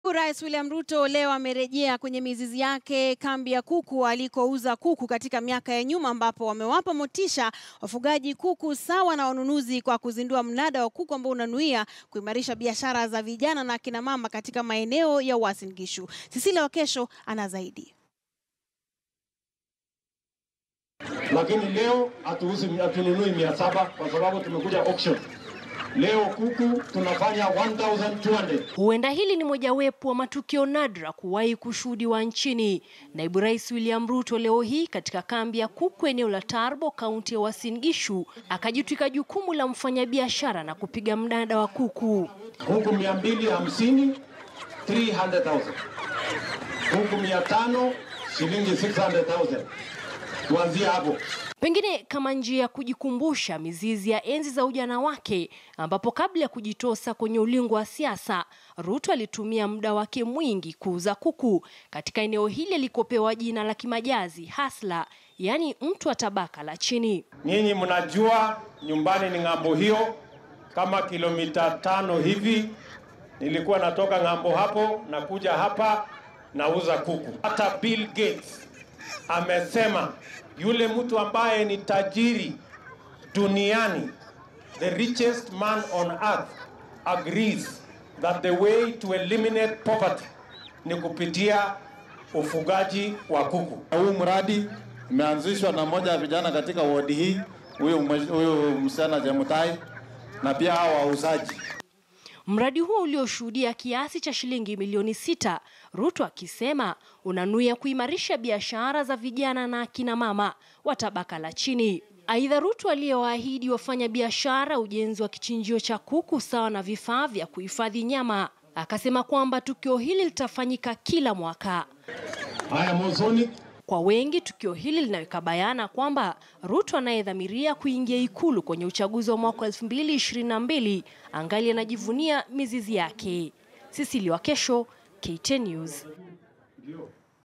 Naibu Rais William Ruto leo amerejea kwenye mizizi yake kambi ya kuku alikouza kuku katika miaka ya nyuma, ambapo wamewapa motisha wafugaji kuku sawa na wanunuzi kwa kuzindua mnada wa kuku ambao unanuia kuimarisha biashara za vijana na akina mama katika maeneo ya Uasin Gishu. Cecilia Wakesho ana zaidi. lakini leo hatuuzi hatununui mia saba kwa sababu tumekuja auction. Leo kuku tunafanya 1200. Huenda hili ni mojawapo wa matukio nadra kuwahi kushuhudiwa nchini. Naibu Rais William Ruto leo hii katika kambi ya kuku eneo la Tarbo, kaunti ya Uasin Gishu, akajitwika jukumu la mfanyabiashara na kupiga mnada wa kuku. Kuku 250 300,000. Kuku 500 shilingi 600,000. Tuanzie hapo. Pengine kama njia ya kujikumbusha mizizi ya enzi za ujana wake, ambapo kabla ya kujitosa kwenye ulingo wa siasa, Ruto alitumia muda wake mwingi kuuza kuku katika eneo hili alikopewa jina la kimajazi hasla, yaani mtu wa tabaka la chini. Nyinyi mnajua nyumbani ni ng'ambo hiyo, kama kilomita tano hivi. Nilikuwa natoka ng'ambo hapo na kuja hapa nauza kuku. Hata Bill Gates amesema yule mtu ambaye ni tajiri duniani, the richest man on earth agrees that the way to eliminate poverty ni kupitia ufugaji wa kuku. Huu mradi umeanzishwa na moja ya vijana katika wodi hii, huyu huyu msichana Jemutai, na pia hao wauzaji. Mradi huo ulioshuhudia kiasi cha shilingi milioni sita, Ruto akisema unanuia kuimarisha biashara za vijana na akina mama wa tabaka la chini. Aidha, Ruto aliyewaahidi wafanya biashara ujenzi wa kichinjio cha kuku sawa na vifaa vya kuhifadhi nyama, akasema kwamba tukio hili litafanyika kila mwaka. Haya, mwanzoni Kwa wengi tukio hili linaweka bayana kwamba Ruto anayedhamiria kuingia ikulu kwenye uchaguzi wa mwaka 2022 angali anajivunia mizizi yake. Cecilia Wakesho, KTN News.